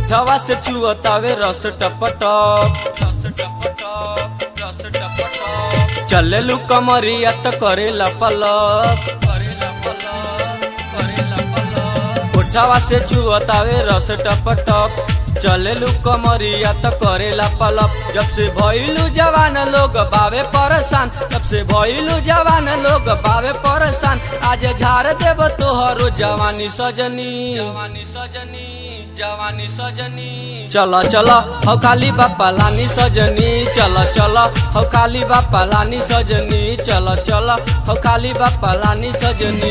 उठावा से चुअतावे रस टपटप रस टपटप रस टपटप चलेलू कमरिया त करेला पलप करेला पलप करेला पलप उठावा से चुअतावे रस टपटप चलेलू कमरिया त करेला पलप जब से भइलू जवान लोग बावे परेशान जब से भइलू जवान लोग बावे परेशान आज झाड़ देव तोहरो जवानी सजनी जवानी सजनी जवानी सजनी चल चल हौ खाली बापा लानी सजनी चल चल हौ खाली बापा लानी सजनी चल चल हौ खाली बापा लानी सजनी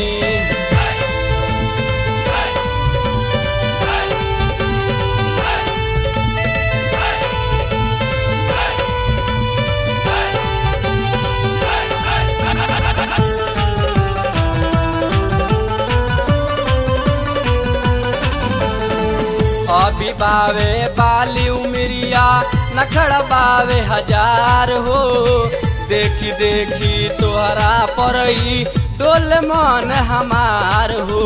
अभी बावे बाली उमरिया नखड़ बावे हजार हो देखी देखी तोहरा परई डोल मन हमार हो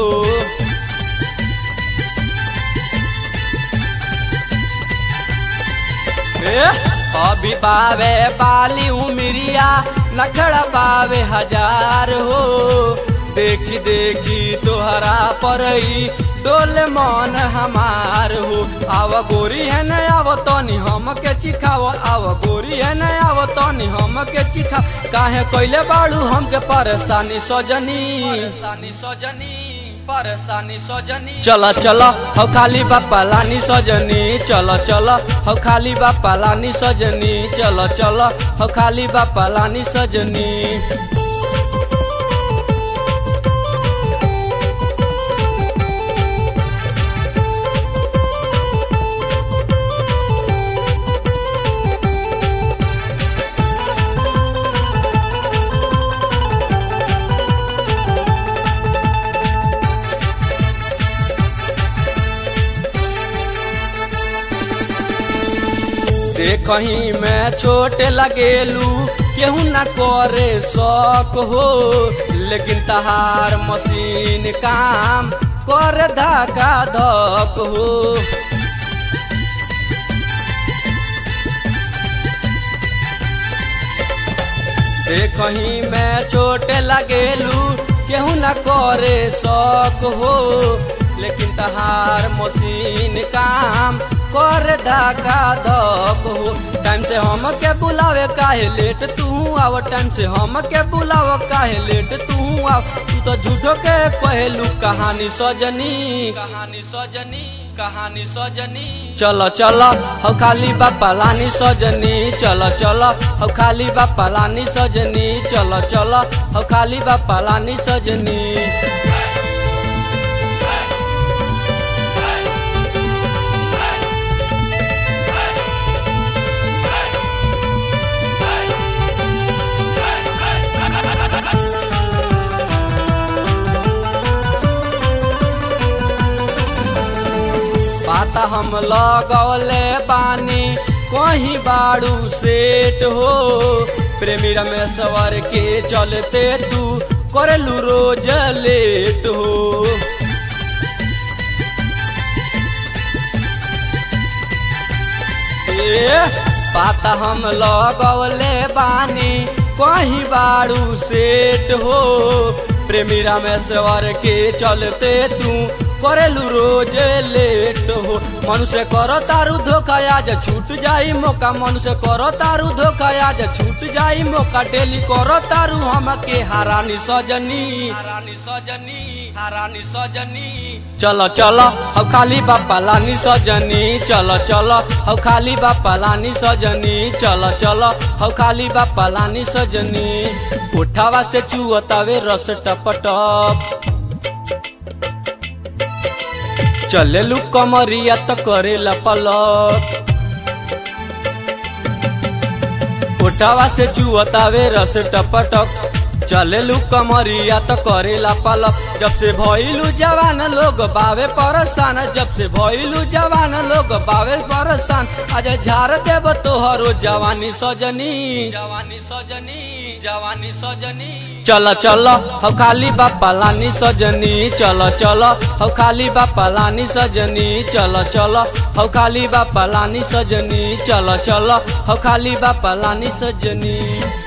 ए, अभी बावे बाली उमरिया नखड़ बावे हजार हो देखी देखी तोहरा परई डोल मन हमार हो आव गोरी है न आव तनी हम के चिखाव आव गोरी है न आव तनी हम के चिखाव काहे कैले बाड़ू हमके परेशानी सजनी परेशानी सजनी परेशानी सजनी चल चल हौ खाली बापा लानी सजनी चल चल हौ खाली बापा लानी सजनी चल चल हौ खाली बापा लानी सजनी कहीं मैं छोटे लगेलू केहू न करे शौक हो लेकिन तहार मशीन काम कर धका धक हो कहीं मैं छोटे लगेलू केहू न करे शौक हो लेकिन तहार मशीन काम कर धका धक हो टाइम से हम के बुलावे काहे लेट तू आव टाइम से हम के बुलाव काहे लेट तू आव तू तो झूठो के कहलू कहानी सजनी कहानी सजनी कहानी सजनी चल चल हौ खाली बापा लानी सजनी चल चल हौ खाली बापा लानी सजनी चल चल हौ खाली बापा लानी सजनी पाता हम लगौले पानी कहीं बाड़ू सेट हो प्रेमी रमेश्वर के चलते तू करलू रोज लेट हो ए, पाता हम लगौले बानी कहीं बाड़ू सेट हो प्रेमी रमेश्वर के चलते तू करेलू रोज लेट हो मनुष्य करो तारू धोखा आज छूट जाई मौका मनुष्य करो तारू धोखा आज छूट जाई मौका डेली करो तारू हमके हारानी सजनी हारानी सजनी हारानी सजनी चलो चलो अब खाली बापा लानी सजनी चलो चलो अब खाली बापा लानी सजनी चलो चलो अब खाली बापा लानी सजनी उठावा से चुअतावे रस टपटप चलेलू कमरिया त करेला पलक उठावा से चुअतावे रस टपटक चलेलू कमरिया तो करेला पलप जब से भइलू जवान लोग बावे परसान जब से भइलू जवान लोग बावे परसान आज झार देव तोहरो जवानी सजनी जवानी सजनी जवानी सजनी चल चल हम खाली बापा लानी सजनी चल चल हम खाली बापा लानी सजनी चल चल हम खाली बापा लानी सजनी चल चल हम खाली बापा लानी सजनी